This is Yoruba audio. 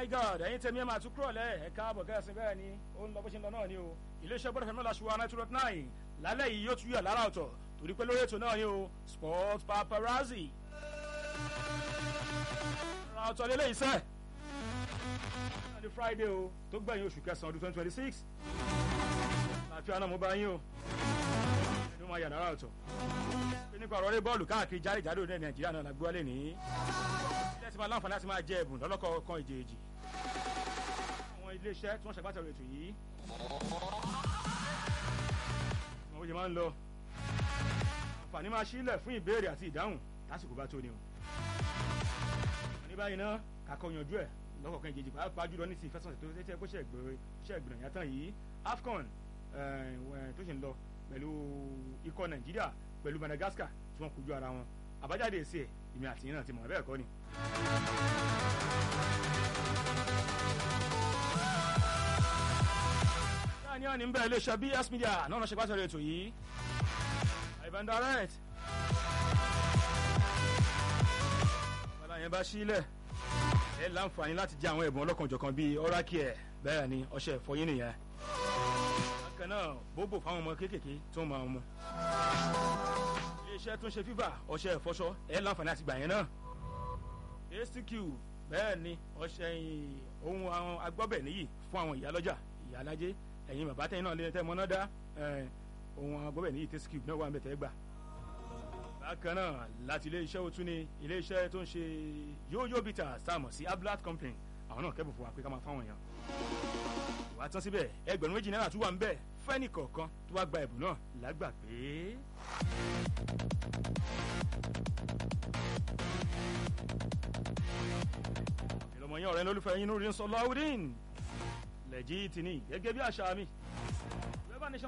my god ẹ̀yin tẹ̀mí ẹ̀ máa tún kúrọ̀ lẹ́ ẹ̀ káàbọ̀ kẹ́sìn bẹ́ẹ̀ ni ó ń lọ bó ṣe ń lọ náà ni o iléeṣẹ́ gbọ́dọ̀ fẹ́mi lọ́la ṣùgbọ́n nine two nine lálẹ́ yìí yóò tún yà lára ọ̀tọ̀ torí pé lórí ètò náà ni o sport paparazzi ra ọ̀tọ̀ lélẹ̀ iṣẹ́ ní friday o tó gbẹ̀yìn oṣù kẹsàn-án ọdún twenty twenty six àfihàn náà mo bá yín o ẹni máa yà lára ọ̀tọ̀ pé nípa ọ̀rọ̀ rẹ bọ́ọ̀lù káàkiri jáde-jáde ní nàìjíríà náà la gbọ́ lé ní ilé tí máa láǹfààní láti máa jẹ ẹ̀bùn lọ́lọ́kọ̀ọ̀kan ìjèèjì àwọn iléeṣẹ́ tí wọ́n ṣàgbàtàrò ètò yìí àwọn oye máa ń lọ àǹfààní máa ṣílẹ̀ fún ìbéèrè àti ìdáhùn lásìkò bá tó ni o ní báyìí náà kakọ yanjú ẹ̀ lọ́kọ̀ọ̀kan ìjèèjì pàápàá jùlọ ní ti ìfẹsọ̀nsẹ̀ tó tẹ́tẹ́ kó ṣe ìgbìnà yàtọ̀ yìí afcon tó ṣe ń lọ pẹ̀lú ikọ̀ nàìjíríà pẹ̀lú madagascar tí wọ́n kojú ara wọn àbájáde èsì ẹ̀ ìmì àti yín náà ti mọ̀ bẹ́ẹ̀ kọ́ ni. ní àní ń bẹ iléeṣẹ́ bs media náà ṣe pàṣẹ ètò yìí ivan direct ọ̀la yẹn bá sílẹ̀ ẹ láǹfààní láti jẹ àwọn ẹ̀bùn ọlọ́kanòjọ̀kan bíi ọ́rákìẹ̀ bẹ́ẹ̀ ni ọṣẹ ìfọyín nìyẹn bákan náà bóbò fáwọn ọmọ kéékèèké tó ń máa mú iléeṣẹ́ tó ń ṣe fífà ọṣẹ ìfọṣọ ẹ láǹfààní àti gbà yẹn náà astq bẹ́ẹ̀ ni ọṣẹ ohun àwọn agbọ́bẹ̀ níyì fún àwọn ìyálọ́jà ìyálájé ẹ̀yin bàbá tẹ́yìn náà lé tẹ́ mọ́ná dá ohun agbọ́bẹ̀ níyì tastq náà wà ń bẹ̀ tẹ́ gbà bákan náà láti iléeṣẹ́ òtún ni iléeṣẹ́ tó ń ṣe yóyó bìtà sáàmù sí ablat company àwọn náà kẹ́bù fún wa pé ká máa fáwọn èèyàn wàá tán síbẹ̀ ẹgbẹ̀rún méjì náírà tún wà ń bẹ̀ fẹ́nì kọ̀ọ̀kan tó wá gba ẹ̀bùn náà lágbà pé. ìlọmọ yẹn ọ̀rẹ́ lólùfẹ́ yín lórí ń sọ lọ́wọ́dín lẹ́jì tì ní gẹ́gẹ́ bí àṣà mi.